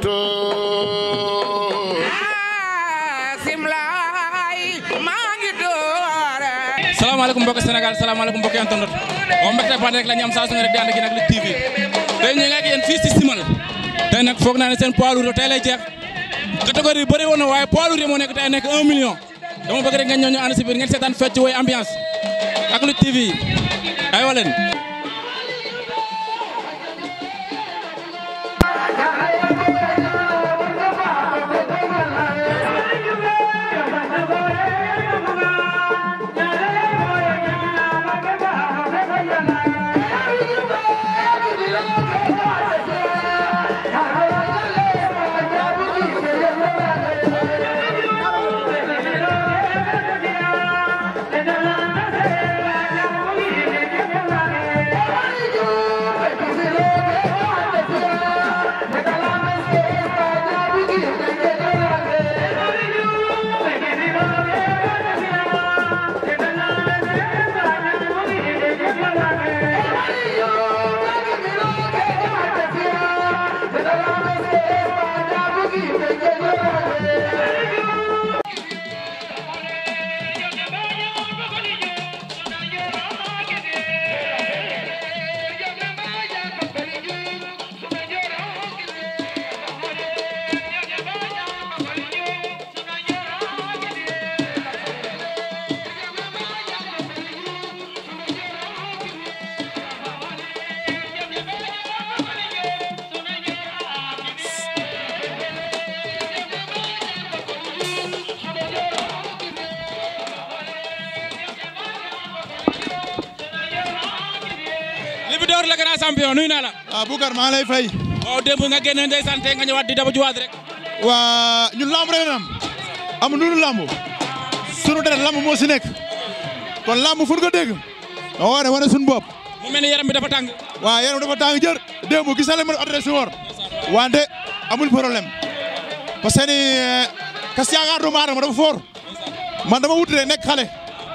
to salaamaaleykum mbokki Sénégal salaamaaleykum mbokki internet moom mbégte bànn rek la ñu am saa su ne rek di ànd ak yéen ak Lutte TV tey ñu ngi ak yéen fii si Simal tey nag foog naa ne seen poids lourd tey lay jeex catégorie yi bëri woon na waaye poids lourd yi moo nekk tey nekk 1 million dama bëgg rek ngeen ñëw ñu ànd si biir ngeen seetaan fecc woy ambiance ak Lutte TV aywa leen Libidor le grand champion nuyu naa la waaw Boucar maa lay fay. waaw démb nga génne ndeysaan tey nga ñëwaat di daba juwaat rek waa ñun lamb rek am amul lu dul lamb sunu deret lamb moo si nekk kon lamb fu nga dégg da wane wane suñu bopp mu mel ni yaram bi dafa tàng waa yaram dafa tàng jër démb gis na leen ma adresse woor wante amul problème parce que ni kas yaakaar doomu aadama dafa foor man dama wut rek nekk xale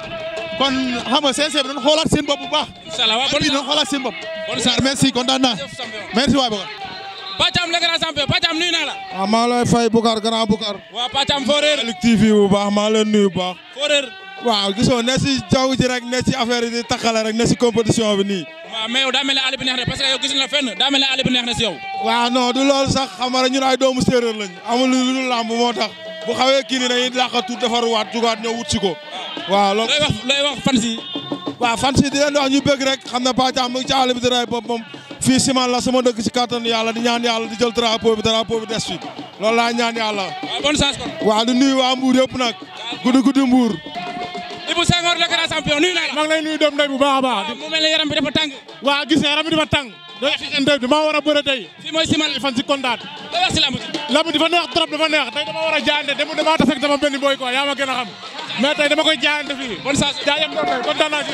kon xam nga CNG bi doon xoolaat seen bopp bu baax inshallah waaw bon bon doon xoolaat seen bopp Bonne chance. merci kontaan naa merci waay Boucar Pàccam le grand champion Pàccam nuyu naa la waaw maa lay fay Boucar grand Boucar. waaw Pàccam foo réer Lutte TV bu baax maa leen nuyu bu baax. foo réer waaw gisoo ne si jaww ji rek ne si affaire yi di taxale rek ne si compétition bi nii. waaw mais yow daa mel ne àll bi neex na parce que yow gis na fenn daa mel ne àll bi neex na si yow waaw non du loolu sax xam nga rek ñun ay doomu séeréer lañ amul lu dul làmb moo tax bu xawee kii nii dañuy làqatu defaruwaat jugaat ñëw wut si ko. waaw loolu looy wax looy wax fan si waaw fan si di leen wax ñu bëgg rek xam ne Pàccam mu ngi ci àll bi di rey boppam fii Simal la sama dëkk si kattan yàlla di ñaan yàlla di jël drapeau bi drapeau bi des fi loolu laa ñaan yàlla. waaw bonne chance kon waaw di nuyu waa Mbour yëpp nag guddi guddi Mbour. Ibou Senghor le grand champion nuyu naa la maa ngi lay nuyu doom ndey bu baax a baax waaw mu mel ne yaram bi dafa tàng waa gis nga yaram bi dafa tàng doy xixante bi maa war a bëre tey fii mooy Simal fan si kontaan looy wax si lamb ji lamb dafa neex trop dafa neex tey dama war a jaayante dem damaa tase ak sama benn boy quoi yaa ma gën a xam mais tey dama koy jaayante fii bonne chance jaayam doom ndey kontaan naa ci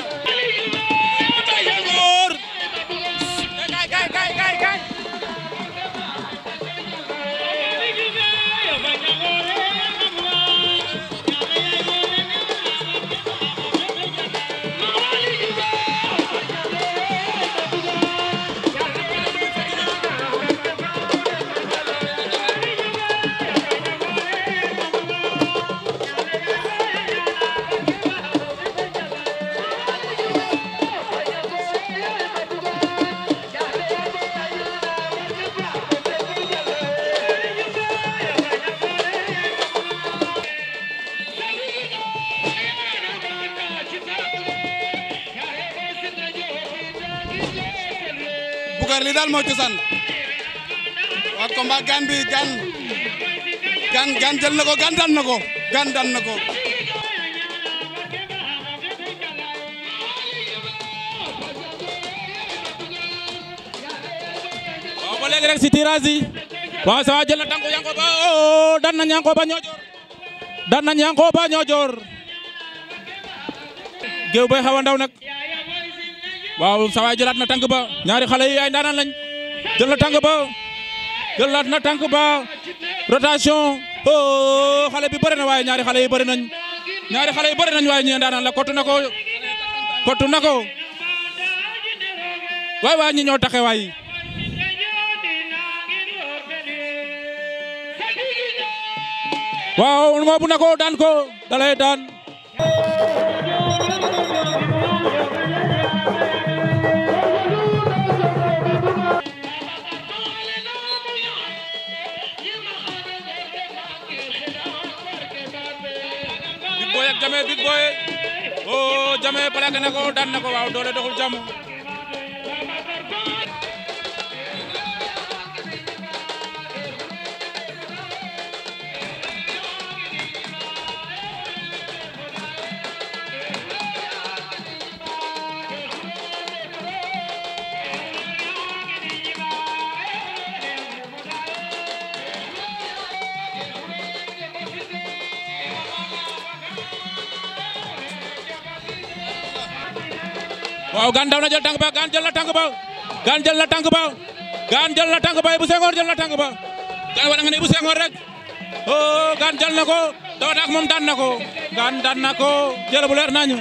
Senghor kay kay kay kay kay Boucar li daal moo cosaan waa combat gan bi gan gan gan jël na ko gan daan na ko gan daan na ko waaw ba léegi rek si tirage yi waaw sa jël na tànku Yankoba oh dan nañ Yankoba ñoojoor dan nañ Yankoba ñoojoor géew bay xaw a ndaw nag waaw sa waay jëlaat na tànk ba ñaari xale yi ay ndaanaan lañ jël na tànk ba jëlaat na tànk ba rotation oh xale bi bëri na waaye ñaari xale yi bëri nañ ñaari xale yi bëri nañ waaye ñii ndaanaan la kottu na ko kottu na ko waay waay ñi ñoo taxe waay waaw ngoobu na ko daan ko dalay daan Big Boy ak Jame Big Boy oh Jame plaqué na ko daan na ko waaw doole doxul jàmm waaw gaan daw na jël tànk ba gaan jël na tànk ba gaan jël na tànk ba gaan jël na tànk ba bu sengoor jël na tànk ba gaan wala nga ne bu sengoor rek oh gaan jël na ko daw na ak moom daan na ko gaan daan na ko jël bu leer nañu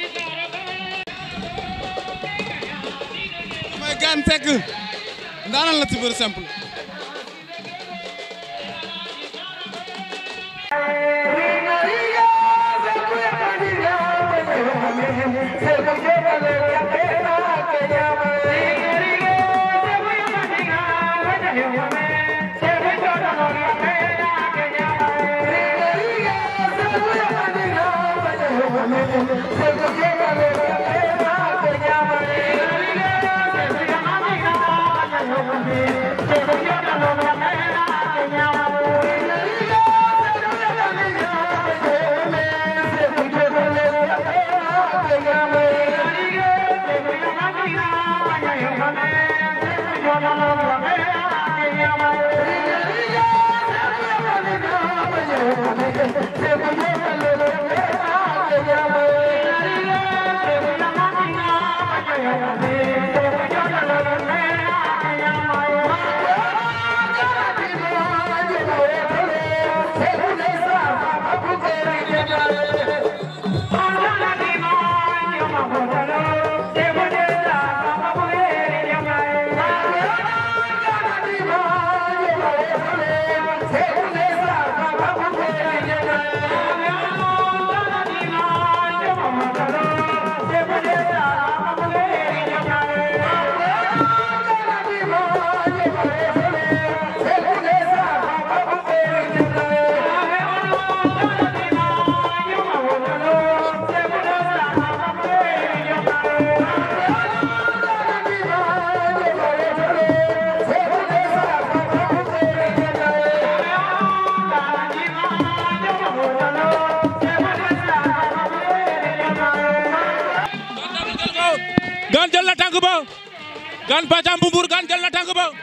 mooy gaan tekk ndaanal la ci bëre simple gaan jël na tànk ba gaan Pàccam bu Mbuur gaan jël na tànk ba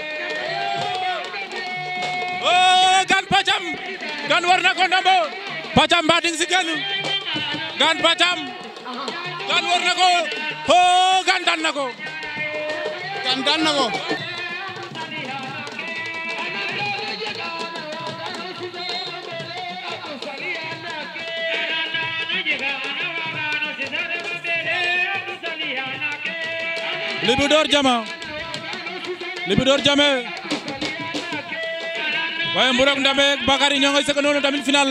oh gaan Pàccam gaan war na ko ndombo Pàccam mbaa ding si génn gaan Pàccam gaan war na ko oh gaan daan na ko gaan daan na ko Libidor Jama Libidor Jame waaye Mburok Ndambe ak Bakary ñoo ngi sëkk noonu tamit final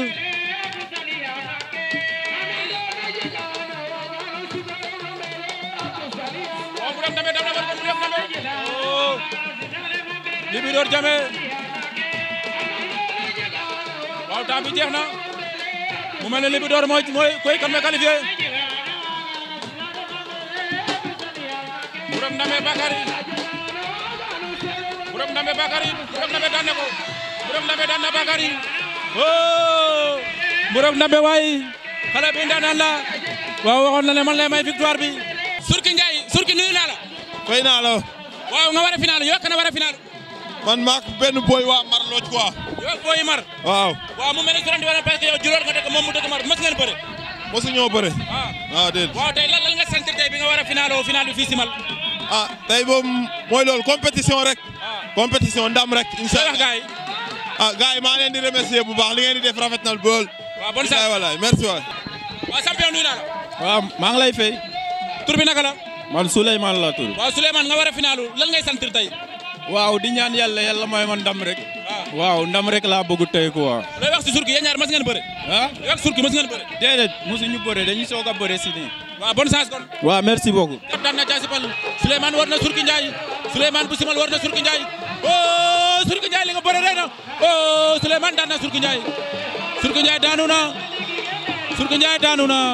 waaw Mburok Ndambe daw na war ko Mburok Ndambe oh Libidor Jame waaw temps bi jeex na mu mel ne Libidor mooy mooy koy kan me qualifié Mburok Ndambe Bakary Mburok Ndambe Bakary Mburok Ndambe daan na ko Mburok Ndambe daan na Bakary oh Mburok Ndambe waay xale bi ndaanaan la waaw waxoon na ne man lay may victoire bi Surki Ndiaye Surki nuyu naa la fay naa la waaw nga war a final yokk na war a final man maak benn boy waa Mar Lodj quoi yow booy mar waaw waaw mu mel ne surandi wala parce que yow juróor nga dëkk moom mu dëkk mar mës ngeen bëre mosu ñoo bëre ah waaw déet waaw tey lan lan nga sant tey bi nga war a final o final bi fii Simal ah tey moom mooy loolu compétition rek ah compétition ndam rek incha say wax allah gaay ah gars yi maa leen di remercier bu baax li ngeen di def rafet na bool waaw bonne wallaay chance wallaay merci waay waaw champion nuyu naa la waaw maa ngi lay fay tur bi naka la man Souleymane la tur waaw Souleymane nga war a finalu lan ngay sant tey waaw di ñaan yàlla yàlla mooy man ndam rek ah waaw ndam rek laa bëgg tey quoi. looy wax si surki yéen ñaar mas ngeen bëre. ah looy wax surki mas ngeen bëre. déedéet mosuñu bëre dañuy soog a bëre si nii. waaw bonne chance kon. waaw merci beaucoup. jàpp daan na jaasi pal Souleymane war na surki Ndiaye Souleymane bu simal war na surki Ndiaye oh surki Ndiaye li nga bëre rey na oh Souleymane daan na surki Ndiaye surki Ndiaye daanu na surki Ndiaye daanu na.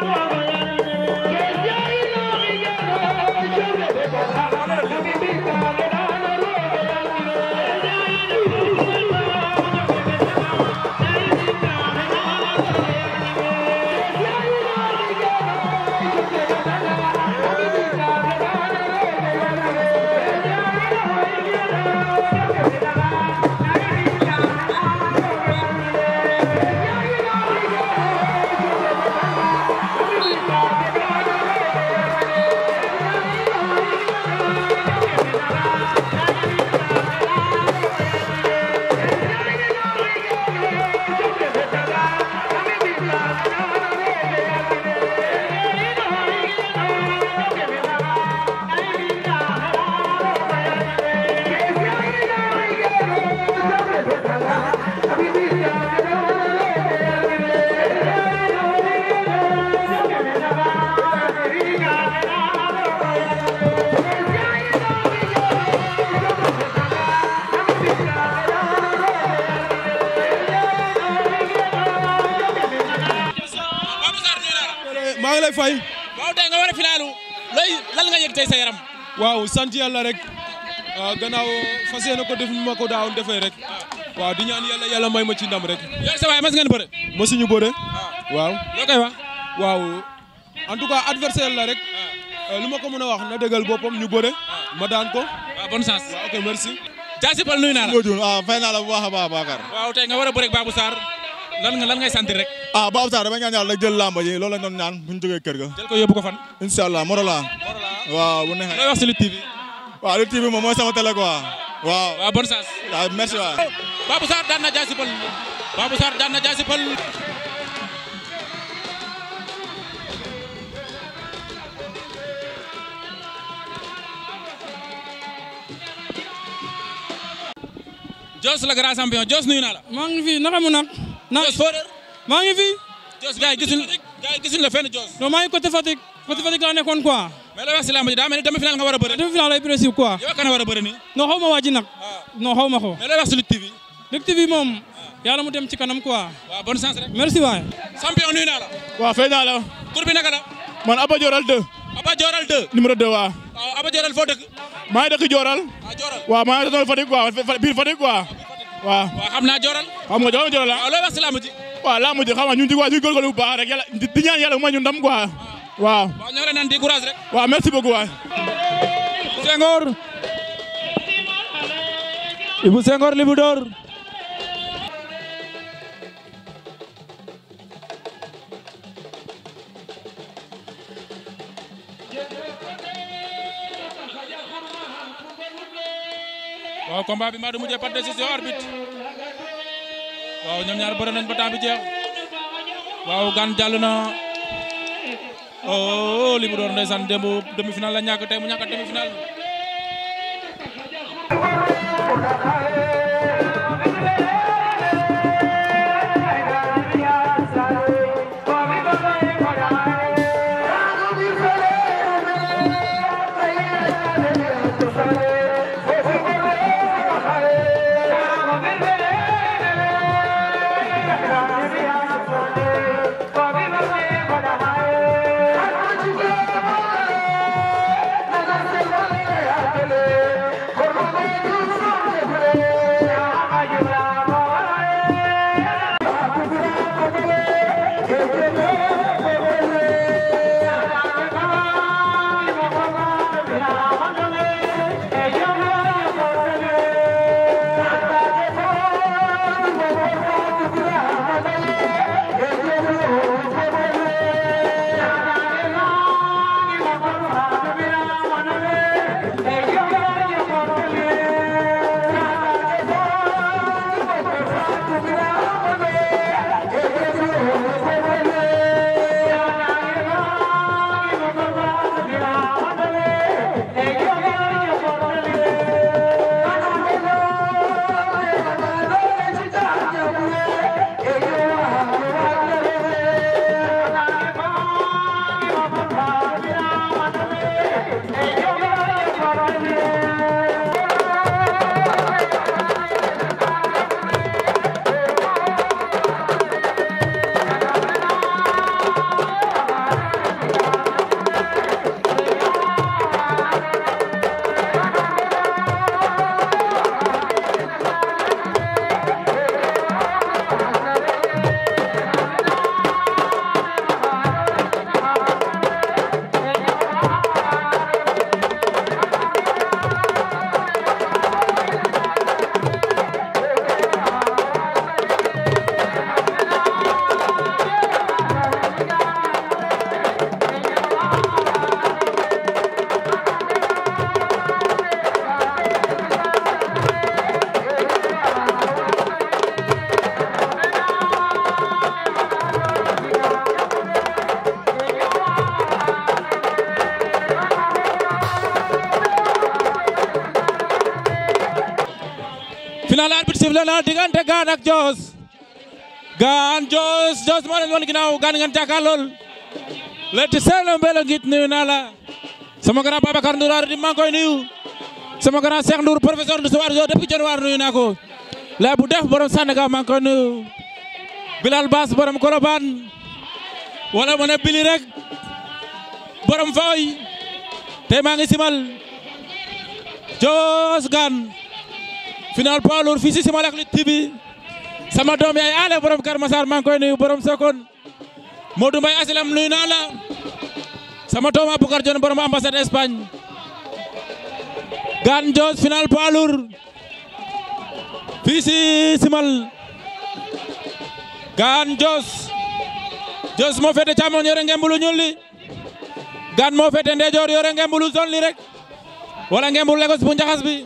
Babou Sarr nuyu naa la. maa ngi lay fay. waaw tey nga war a finaalu looy lan nga yëg tey sa yaram. waaw sant yàlla rek ah, gannaaw fas yéene ko def ni ma ko daawoon defee rek waaw di ñaan yàlla yàlla may ma ci ndam rek. yow sa waay mas ngeen bëre. mosuñu bëre. waaw loo koy wax. waaw en tout cas adversaire la rek euh, lu ma ko mën a wax na dëggal boppam ñu bëre ma daan ko. waaw bonne chance. waaw ok merci. jaasi pal nuyu naa la. Modou ah fay naa la bu baax a baax Bakar. waaw tey nga war a bëre ak Babou Sarr lan nga lan ngay sentir rek. ah Babou Sarr dama ñaan yàlla rek jël lamba ji loolu lañ doon ñaan bu ñu jógee kër ga. jël ko yóbbu ko fan. incha allah Morola. waaw bu looy neexee. wax si Lutte TV. waaw Lutte TV moom mooy sama télé quoi. waaw. waaw bonne chance. waaw merci waay. Babou Sarr daan na jaasi pal. Babou Sarr daan na jaasi pal. Jos la grand champion Jos nuyu naa la. maa ngi fi naka mu nag. na Jos foo réer. maa ngi fi. Jos gars yi gisuñ gars yi gisuñ la fenn Jos. non maa ngi côté Fatick côté Fatick laa nekkoon quoi. mais looy wax si lamb ji daa mel ni demi final nga war a bëre. demi final lay principe quoi. yow kan a war a bëre nii. non xaw ma waa ji nag. non xaw ma ko. mais looy wax si Lutte TV. Lutte TV moom yàlla mu dem ci kanam quoi. waaw bonne chance rek. merci waay. champion nuyu naa la. waaw fay naa la tur bi naka la. man Aba Dioral 2 Aba Dioral 2. numéro 2 waaw waaw Aba Dioral foo dëkk. maa ngi dëkk Dioral ah Dioral. waaw maa ngi doon Fatick quoi Fa- biir Fatick quoi waaw waaw xam naa Dioral. xam nga Dioral Dioral la waaw looy wax si lamb ji. waaw laa mujj xam nga ñun ci waa ñu góorgóorlu bu baax rek yàlla di di ñaan yàlla mooy ñu ndam quoi waaw waaw ñoo ngi leen naan di courage rek. waaw merci beaucoup waay Senghor. Ibou Senghor Libidor. waaw combat bi maa du mujjee par décision arbitre waaw ñoom ñaar bëre nañ ba temps bi jeex waaw gan jàll na oh Libidor ndeysaan démb demi final la ñàkk tey mu ñàkk demi final. Thank you. final arbitre sifflé na diggante Gane ak Joos Gane Joos Joos moo leen woon ginnaaw Gane ngeen jàkkaarlool le ti seelo mbelo ngit nuyu naa la sama grand Babacar Ndour ar di maa ngi koy nuyu sama grand Cheikh Ndour professeur de soir jo depuis Dionewar nuyu naa ko la bu def borom Sandaga maa ngi koy nuyu Bilal Bass borom Kolobane wala mu ne Bili rek borom Faoy tey maa ngi simal Joos Gane final poids lourd fii si simal ak Lutte TV sama doom yaay ale borom Kër Masar maa ngi koy nuyu borom Sokone Modou Mbaye Aslam nuyu naa la sama doom Aboubacar Dione borom ambassade Espagne Gane Joos final poids lourd fii si simal Gane Joos Joos moo féete càmmoñ yore ngembulu ñuul li Gane moo féete ndeyjoor yore ngembulu zone li rek wala ngembulu Lagos bu njaxas bi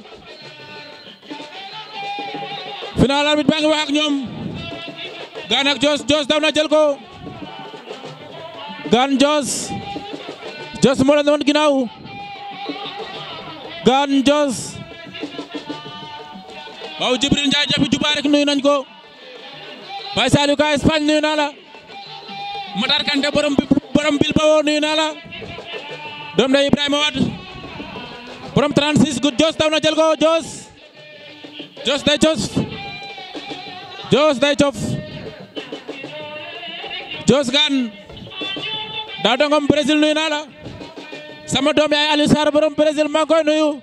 final arbitre baa ngi wax ak ñoom Gane ak Joos Joos daw na jël ko Gane Joos Joos moo leen woon ginnaaw Gane Joos waaw Jibril Ndiaye jafi juba rek nuyu nañ ko Baye Saliou ka Espagne nuyu naa la Matar Kanté borom borom Bilbao nuyu naa la doom day Ibrahima Wade borom 36 good Joos daw na jël ko Joos Joos day Joos Joos day cof Joos Gane daa dongom Brésil nuyu naa la sama doom yaay Aliou Sarr borom Brésil maa ngi koy nuyu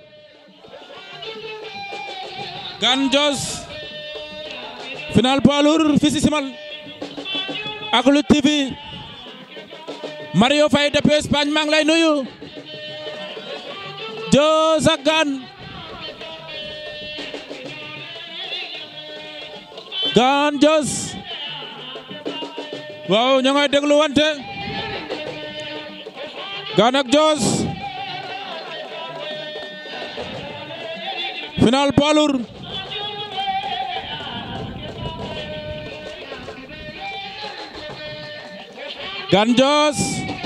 Gane Joos final poids lourd fii si simal ak Lutte TV Mario Faye depuis Espagne maa ngi lay nuyu Joos ak Gane Gane Joos waaw ñoo ngay déglu wante Gane ak Joos final poids lourd Gane Joos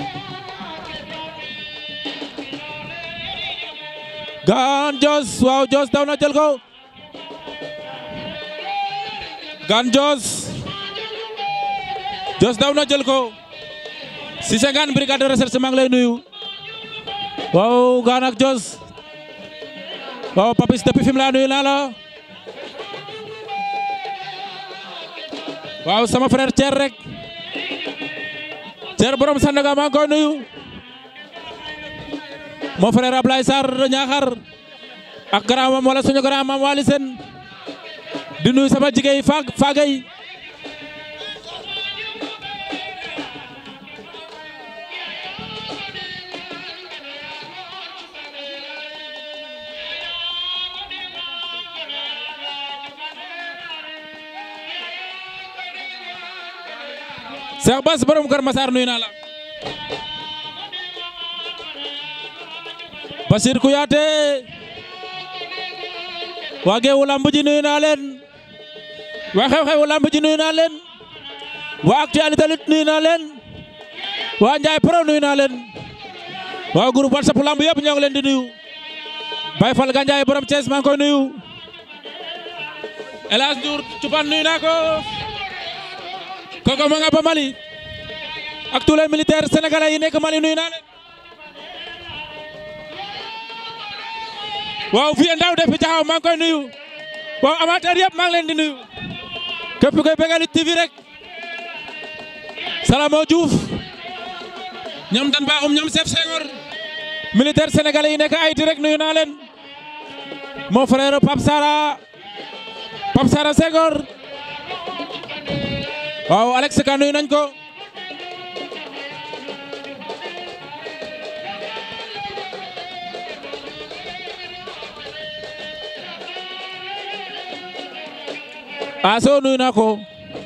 Gane Joos waaw Joos daw na jël ko Gane Joos Joos daw na jël ko Cissé Gane brigade de recherche maa ngi lay nuyu waaw Gane ak Joos waaw Papis depuis fi mu laa nuyu naa la waaw sama frère Thier rek Thier borom Sandaga maa ngi koy nuyu mon frère Ablaye Sarr Ñaaxar ak grand mam wala suñu grand mam Wali Sen di nuyu sama jigéen Fag Fagay Cheikh Bass borom Kër Massar nuyu naa la Basir Kouyaté waa Géewu lamb ji nuyu naa leen waa xew-xewu lamb ji nuyu naa leen waa actualité lit nuyu naa leen waa Njaay Pro nuyu naa leen waa groupe WhatsApp lamb yëpp ñoo ngi leen di nuyu Baye Fall Gandiaye borom Thiès maa ngi koy nuyu El Hadj Ndour Cupan nuyu naa ko kooku ma nga ba Mali ak tous les militaires sénégalais yi nekk Mali nuyu naa leen waaw fii ndaw def fi taxaw maa ngi koy nuyu waaw amateur yëpp maa ngi leen di nuyu képp koy bëggal Lutte TV rek Salamo Diouf ñoom dan baaxum ñoom chef Senghor militaire sénégalais yi nekk Haïti rek nuyu naa leen mon frère Pape Sara Pape Sara Senghor waaw Alex Ka nuyu nañ ko aso nuyu naa ko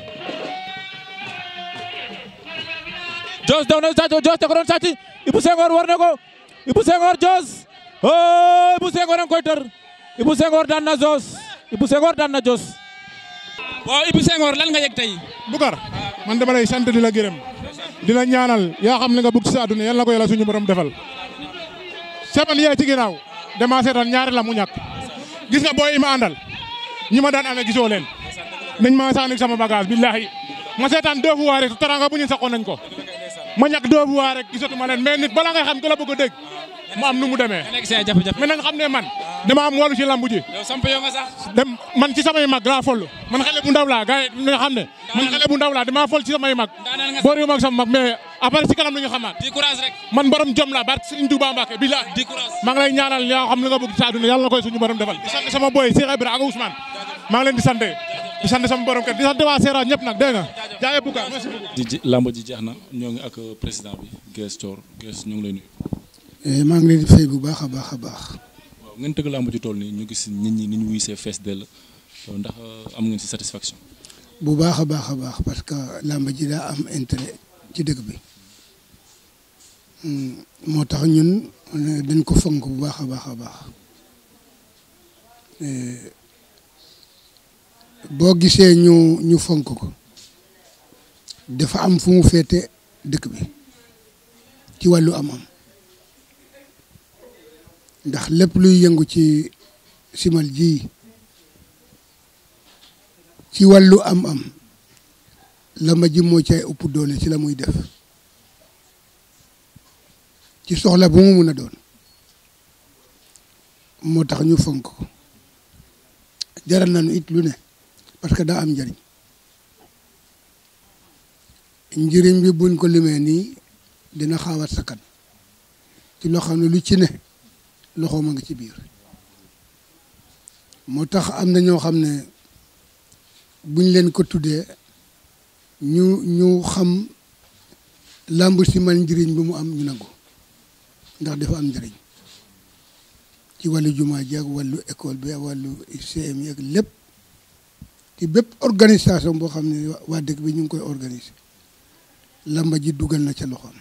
Jos daw na sàcc Jos da ko doon sàcc Ibou Senghor war na ko Ibou Senghor Jos oh Ibou Senghor a ngi koy tër Ibou Senghor daan na Jos Ibou Senghor daan na Jos waaw Ibou Senghor lan nga yëg tey Boucar man dama lay sant di la gërëm di la ñaanal yaa xam ne nga bëgg ci sa àdduna yal na ko yàlla suñu borom defal sepan yee ci ginnaaw dama seetaan ñaari la mu ñàkk gis nga booy yi ma àndal ñi ma daan amee gisoo leen nañ ma sànni sama bagage billahi ma seetaan deux fois rek taranga bu ñu saxoon nañ ko ma ñàkk deux fois rek gisatuma leen mais nit bala ngay xam ku la bëgg a dégg mu am nu mu demee nga nekk say jafe-jafe mais nañ xam ne man dama am wàllu ci lambu ji yow samp yow nga sax dem man ci samay mag laa foll man xale bu ndaw laa gars yi nga xam ne man xale bu ndaw laa damaa foll ci samay mag daaneel nga boor yu mag sama mag mais après ci kanam la ñu xamaat di courage rek man borom jom laa barke Serigne Touba Mbacké billahi di courage maa ngi lay ñaanal yaa xam li nga bëgg ci àdduna yàlla na koy suñu borom defal di sant sama boy Cheikh Ibra ak Ousmane maa ngi leen di sant di sant sama borom kër di sant waa Seera ñëpp nag dégg nga jaayee Bouga merci beaucoup di ji lamb ji jeex na ñoo ngi ak président bi Guèye Thior Guèye ñu ngi lay nuyu maa ngi leen di fay bu baax a baax a baax waaw ngeen tëgg lamb ji toll nii ñu gis nit ñi ni ñu wuysee fees dell ndax am ngeen si satisfaction bu baax a baax a baax parce que làmb ji daa am intérêt ci dëkk bi moo tax ñun dañ ko fonk bu baax a baax a baax boo gisee ñu ñu fonk ko dafa am fu mu féete dëkk bi ci wàllu am-am ndax lépp luy yëngu ci simal ji ci wàllu am-am làmb ji moo cay ëpp doole ci la muy def ci soxla bu mu mun a doon moo tax ñu fonk ko jaral nañu it lu ne parce que daa am njëriñ njëriñ bi buñ ko limee nii dina xaawat sakkan ci loo xam ne lu ci ne loxoom a ngi ci biir moo tax am na ñoo xam ne buñ leen ko tuddee ñu ñu xam làmb si man njëriñ bi mu am ñu nangu ndax dafa am njëriñ ci wàllu jumaa ji ak wàllu école bi ak wàllu CM yi ak lépp ci bépp organisation boo xam ne waa dëkk bi ñu ngi koy organiser làmba ji dugal na ca loxoom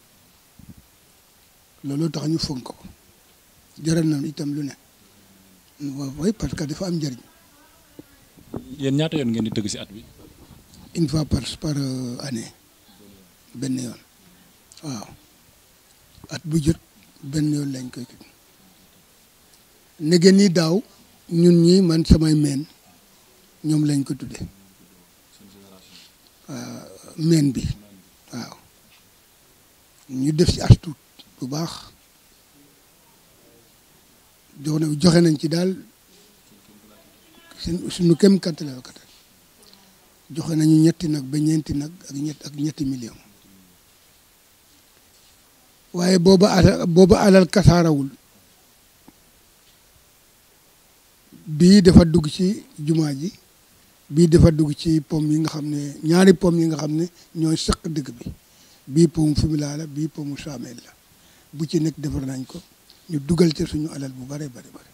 looloo tax ñu fonk ko jaral na itam lu ne waaw waaye parce que dafa am njëriñ yéen ñaata yoon ngeen di tëgg si at bi une fois par par année benn yoon waaw at bu jot benn yoon lañ koy tëgg nege ni daaw ñun ñi man samay meen ñoom lañ ko tudde meen bi waaw ñu def ci as tuut bu baax jox na joxe nañ ci daal seen suñu kem kattan la kattan joxe nañu ñetti nag ba ñeenti nag ak ñett ak ñetti million waaye booba alal booba alal kasaarawul bii dafa dugg ci jumaa ji bii dafa dugg ci pom yi nga xam ne ñaari pom yi nga xam ne ñooy sëq dëkk bi bii pomu Fimela la bii pomu Samel la bu ci nekk defar nañ ko ñu dugal ci suñu alal bu bare bare bare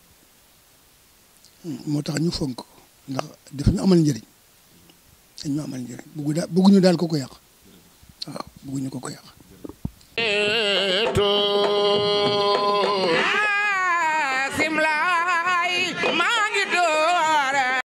moo tax ñu fonk ko ndax daf ñu amal njëriñ dañ ñu amal njëriñ buggu daal bugguñu daal ko ko yàq waaw bugguñu ko ko yàq